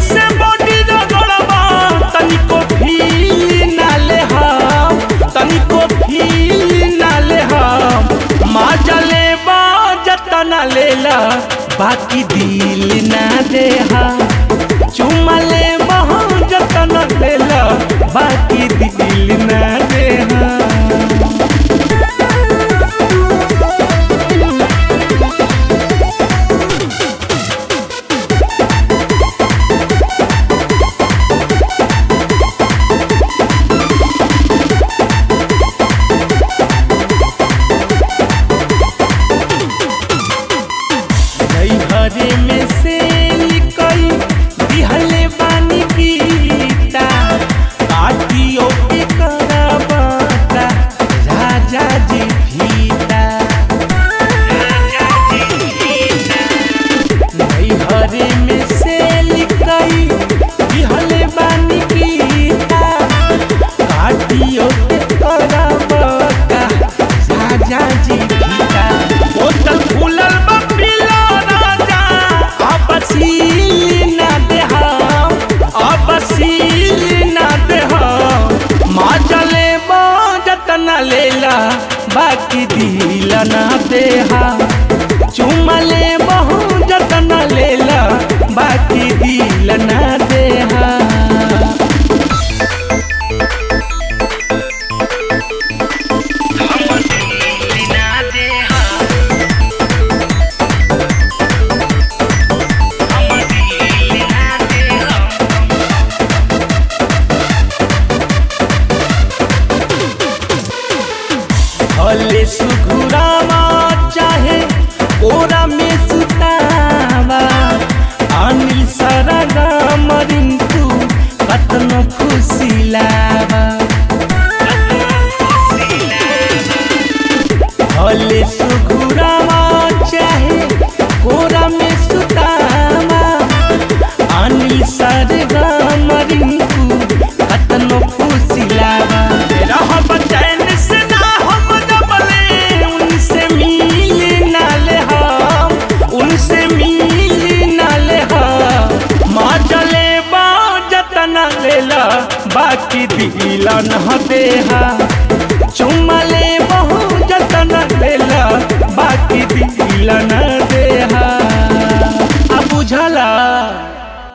से बॉडी रगड़बा तनिको फील ना ले हम तनिको फील ना ले हम माजा लेबा जतना लेला बाकी दिल ना दे हम चुमा लेबा जतना लेला बाकी दिल ना दे हम हरे में से निकल दिहले बानी गीता काटियो के करबता राजा जी भीता नहीं हरे में से निकल दिहले बानी गीता काटियो के करबता राजा जी भीता बोतल फूलल बा पीला राजा अब सील ना दे हम अब सील ना दे हम माँ चले जतना लेला बाकी दिल ना दे हम चुमा ले बहु जतना लेला बाकी दिल ना दे हम भले सुघुरावा चाहे कोरा में सुतावा अनिल सरगा मरिंतु कतनो खुशी लावा भले सुघुरावा चाहे कोरा में सुतावा अनिल सरगा मरिंतु कतनो खुशी लावा रहब चैन से ना हम दबले उनसे मिल ना ले हम उनसे मिल ना ले हम माँ चले बा जतना लेला बाकी दिल न दे हम